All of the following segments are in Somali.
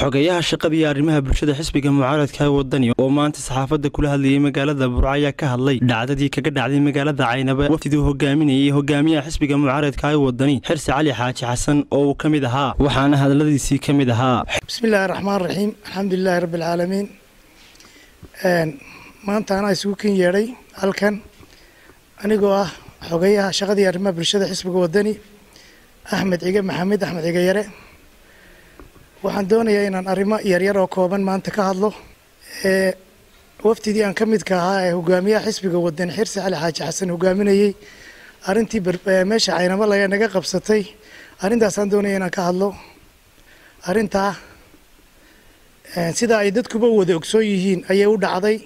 xogeyaha shaqada iyo arrimaha bulshada xisbiga mucaaradka ee wadani oo maanta saxaafadda kula hadlayay magaalada burco ayaa ka hadlay dhacdadii kaga dhacday magaalada caynaba wafdiduu hogaaminayay hogaamiyaha xisbiga mucaaradka ee wadani xirsi cali xaaji xasan oo uu ka mid ahaa waxaana hadaladiisii ka mid ahaa bismiillaahi raxmaan raxiim alxamdulilaahi rabbi alcaalamiin maanta anaa isugu ken yeedhay halkan anigoo ah xogeyaha shaqadii arrimaha bulshada xisbiga wadani axmed cige maxamed axmed cige yare waxaan doonayaa inaan arrimo yaryar oo kooban maanta ka hadlo ee wafdidii aan ka midka ahaa ee hogaamiyaha xisbiga wadani xirsi cali xaaji xasan hogaaminayey arrintii meesha caynamo laga naga qabsatay arrintaasaan doonaya inaan ka hadlo arrintaa sida ay dadkuba wada ogsoon yihiin ayay u dhacday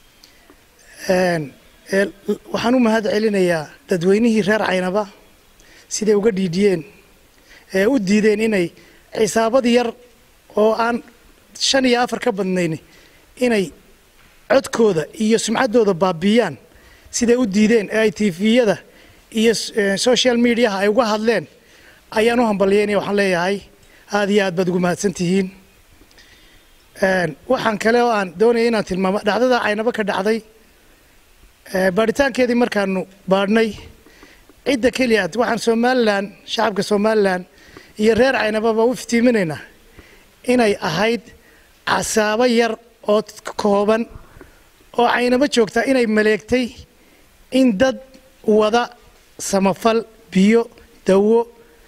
waxaan u mahad celinayaa dadweynihii reer caynaba siday uga dhiidhiyeen ee u diideen inay cisaabad yar oo aan shan iyo afar ka badnayn inay codkooda iyo sumcaddooda baabiiyaan siday u diideen ee ay tifiyada iyo social mediaha ay uga hadleen ayaan u hambalyeynaya waxaan leeyahay aada iyo aad baad ugu mahadsan tihiin waxaan kale oo aan doonaya inaan tilmaamo dhacdada caynabo ka dhacday baadhitaankeedii markaanu baadhnay cidda keliya waxaan somalilan shacabka somalilan iyo reer caynababa u iftiiminaynaa inay ahayd casaabo yar oo kooban oo caynabo joogta inay maleegtay in dad wada samafal biyo dawo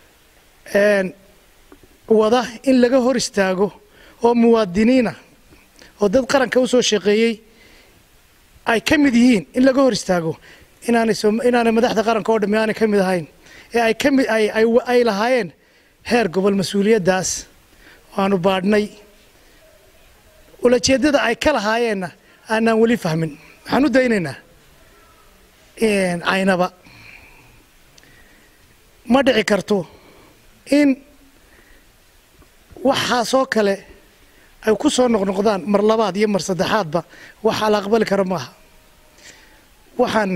wada in laga hor istaago oo muwaadiniina oo dad qaranka u soo shaqeeyey ay ka mid yihiin in laga hor istaago inaanay inaanay madaxda qaranka oo dhammi aanay ka mid ahayn ee ay ka mid ay ay lahaayeen heer gobol mas-uuliyaddaas waanu baadhnay ulajeeddada ay ka lahaayeenna aanaan weli fahmin waxaan u daynaynaa caynaba ma dhici karto in waxaasoo kale ay ku soo noqnoqdaan mar labaad iyo mar saddexaadba waxaa la aqbali kara maaha waxaan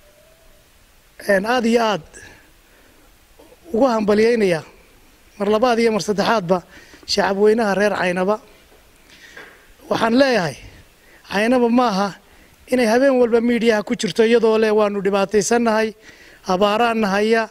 aada iyo aad ugu hambalyeynayaa mar labaad iyo mar saddexaadba shacab weynaha reer caynaba waxaan leeyahay caynaba maaha inay habeen walba miidiyaha ku jirto iyadoo leh waanu dhibaataysannahay abaaraan nahaya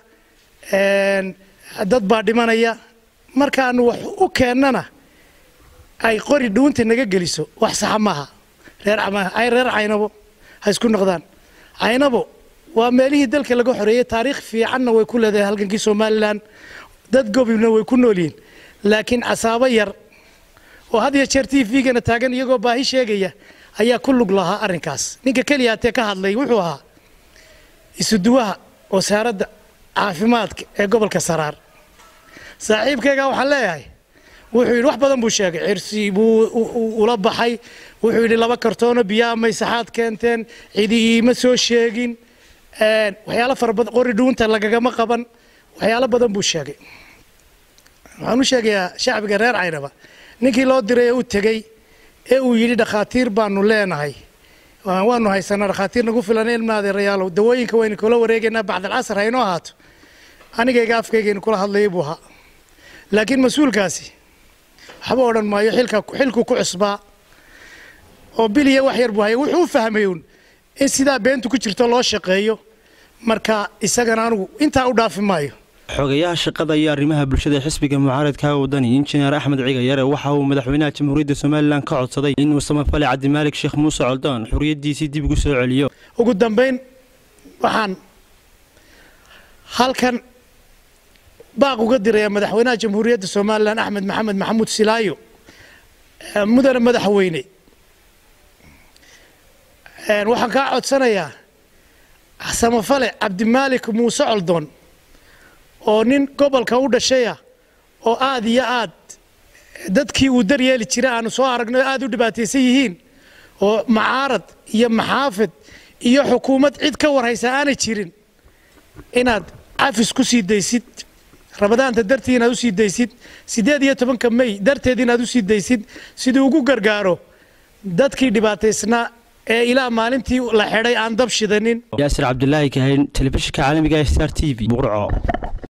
dad baa dhimanaya markaanu wax u keennana ay qori dhuunta naga geliso wax saxa maaha reer reer caynabo ha isku noqdaan caynabo waa meelihii dalka laga xoreeyey taariikh fiicanna way ku leedahay halgankii somalilan dad gobibna way ku nool yihiin laakiin casaabo yar oo had iyo jeer t v-gana taagan iyagoo baahi sheegaya ayaa ku lug lahaa arrinkaas ninka keliya hatee ka hadlay wuxuu ahaa isuduwaha wasaaradda caafimaadka ee gobolka saraar saaxiibkayga waxaan leeyahay wuxuu yidhi wax badan buu sheegay cirsi buu ula baxay wuxuu yidhi laba kartoono biyaa maysaxaad keenteen cidi iima soo sheegin waxyaalo fara badan qori dhuunta lagagama qaban waxyaalo badan buu sheegay waxaan u sheegayaa shacbiga reer caynaba ninkii loo diray ee u tegey ee uu yidhi dhakhaatiir baanu leenahay waanu haysanaa dhakhaatiir nagu filan ilmaadeerayaalow dawooyinka waynu kula wareegaynaa bacdalcasar haynoo ahaato anigayga afkaygaynu kula hadlayay buu ahaa laakiin mas-uulkaasi waxba odhan maayo xilka xilku ku cusbaa oo biliya wax yar buu haya wuxuu u fahmay uun in sidaa beentu ku jirto loo shaqeeyo marka isagana anugu intaa u dhaafi maayo xogeyaha shaqada iyo arrimaha bulshada xisbiga mucaaradka wadani injineer axmed ciga yare waxa uu madaxweynaha jamhuuriyadda somalilan ka codsaday inuu samafale cabdimaalik sheekh muuse coldoon xuriyaddiisii dib ugu soo celiyo ugu dambayn waxaan halkan baaq uga diraya madaxweynaha jamhuuriyadda somalilan axmed maxamed maxamuud silaayo mudane madaxweyne waxaan kaa codsanayaa samafale cabdimaalik muuse coldoon oo nin gobolka u dhashaya oo aad iyo aad dadkii uu daryeeli jira aanu soo aragno aad u dhibaataysan yihiin oo macaarad iyo maxaafid iyo xukuumad cid ka warhaysa aanay jirin inaad cafis ku sii daysid rabadaanta dartii inaad usii daysid siddeed iyo tobanka may darteed inaad usii daysid siduu ugu gargaaro dadkii dhibaataysnaa ee ilaa maalintii la xidhay aan dab shidanin yaasir cabdulaahi kahayn telefishinka caalamiga star t v burco